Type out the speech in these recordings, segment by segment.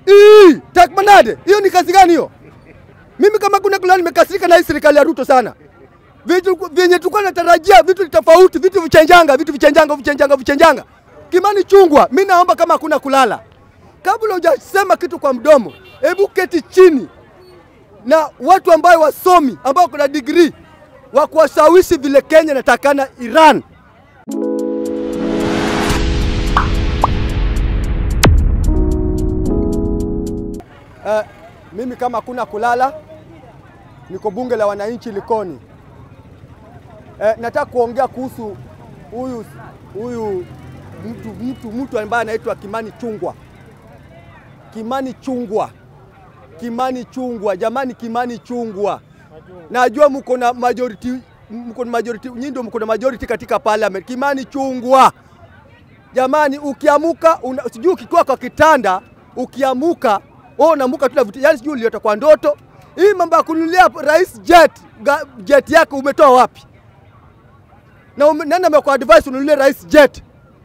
Ii, Takmanade, hiyo ni kazi gani hiyo? Mimi kama kuna kulani nimekasirika na hii serikali ya Ruto sana. Vitu vyenye tulikuwa natarajia vitu tofauti, vitu vichenjanga, vitu vichenjanga, vichenjanga, vichenjanga. Kimani Chungwa, mimi naomba kama hakuna kulala. Kabla hujasema kitu kwa mdomo, hebu keti chini na watu ambao wasomi ambao kuna degree wa kuwashawishi vile Kenya inatakana Iran. Uh, mimi kama hakuna kulala, niko bunge la wananchi Likoni. Uh, nataka kuongea kuhusu huyu huyu mtu mtu mtu ambaye anaitwa Kimani Chungwa. Kimani Chungwa, Kimani Chungwa, jamani, Kimani Chungwa. Najua mko na majority, mko na majority, nyinyi ndio mko na majority katika parliament. Kimani Chungwa, jamani, ukiamuka sijui ukikuwa kwa kitanda ukiamuka wewe unamuka tu na vitu, yani sijui uliota kwa ndoto. Hii mambo ya kununulia rais jet ga, jet yako umetoa wapi? Na ume, nani amekuwa advice ununulie rais jet?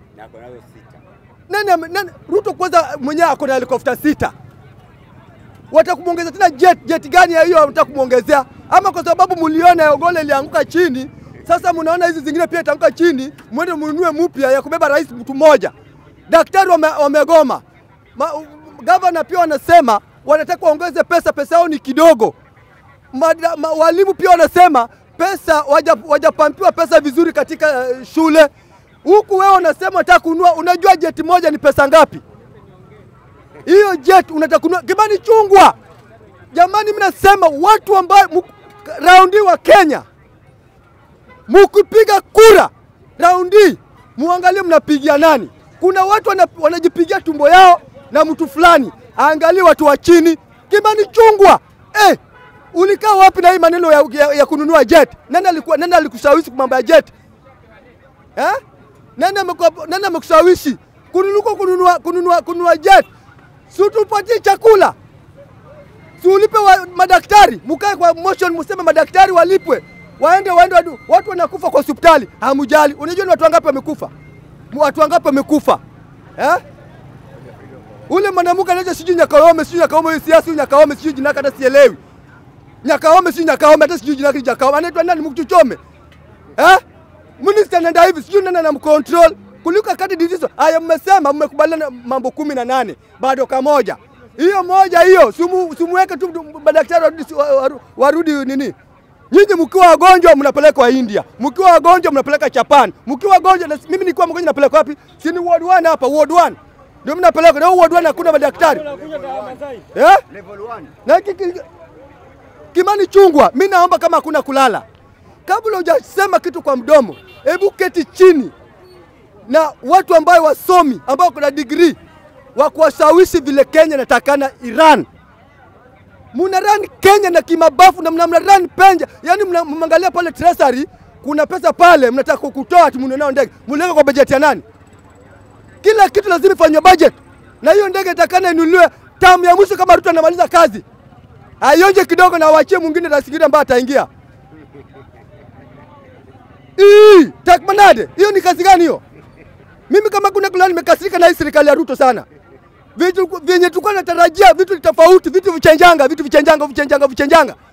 Nani, ame- nani Ruto kwanza mwenyewe ako na helikopta sita, watakumwongeza tena jet? Jet gani ya hiyo wanataka kumwongezea? Ama kwa sababu mliona Ogole ilianguka chini, sasa mnaona hizi zingine pia itaanguka chini, mwende mnunue mpya ya kubeba rais mtu mmoja. Daktari wame, wamegoma Ma, gavana pia wanasema wanataka waongeze pesa, pesa yao ni kidogo. Mada, ma, walimu pia wanasema pesa wajapampiwa pesa vizuri katika uh, shule huku. Wewe unasema unataka kununua, unajua jeti moja ni pesa ngapi? Hiyo jet unataka kununua. Kimani Chungwa, jamani, mimi nasema watu ambao raundi wa Kenya, mukipiga kura raundi, muangalie mnapigia nani. Kuna watu wana, wanajipigia tumbo yao na mtu fulani, aangalie watu wa chini. Kimani Chungwa, eh, ulikaa wapi na hii maneno ya, ya, ya kununua jet? Nani alikuwa nani alikushawishi mambo ya jet eh? Nani amekuwa nani amekushawishi kununua kununua kununua kununua jet? Si tupatie chakula, si ulipe wa, madaktari, mkae kwa motion, museme madaktari walipwe, waende waende, wadu, watu wanakufa kwa hospitali, hamujali. Unajua ni watu wangapi wamekufa? Watu wangapi wamekufa eh? Ule mwanamke anaitwa sijui Nyakaome, sijui Nyakaome, huyu siasa huyu Nyakaome, sijui jina hata sielewi. Nyakaome sijui Nyakaome, hata sijui jina Nyakaome. Anaitwa nani? Mkuchuchome. Eh? Minister anaenda hivi, sijui nani anamcontrol. Kuliko kati dizizo. Haya mmesema mmekubaliana mambo kumi na nane. Bado kamoja. Hiyo moja hiyo, simu simuweke tu madaktari warudi warudi nini? Nyinyi mkiwa wagonjwa mnapelekwa India, mkiwa wagonjwa mnapeleka Japan, mkiwa wagonjwa mimi nilikuwa mgonjwa napelekwa wapi? Si ni ward 1 hapa, ward 1 ndio mimi napeleka na ward 1 hakuna madaktari eh? Na kiki, Kimani Chungwa, mimi naomba kama hakuna kulala, kabla hujasema kitu kwa mdomo, hebu keti chini na watu ambao wasomi ambao kuna degree wa kuwashawishi vile Kenya inatakana Iran. Muna run Kenya na kimabafu na mna run penja, yani mnaangalia pale treasury kuna pesa pale, mnataka kutoa ati mnunue ndege, mliweka kwa bajeti ya nani? Kila kitu lazima ifanywe budget, na hiyo ndege itakana inunuliwe tamu ya mwisho kama Ruto anamaliza kazi, aionje kidogo na awachie mwingine rasigiri ambaye ataingia. Ii, Takmanade, hiyo ni kazi gani hiyo? Mimi kama kuna kulani nimekasirika na hii serikali ya Ruto sana. Vitu vyenye tulikuwa natarajia vitu tofauti, vitu vichenjanga, vitu vichenjanga, vichenjanga, vichenjanga.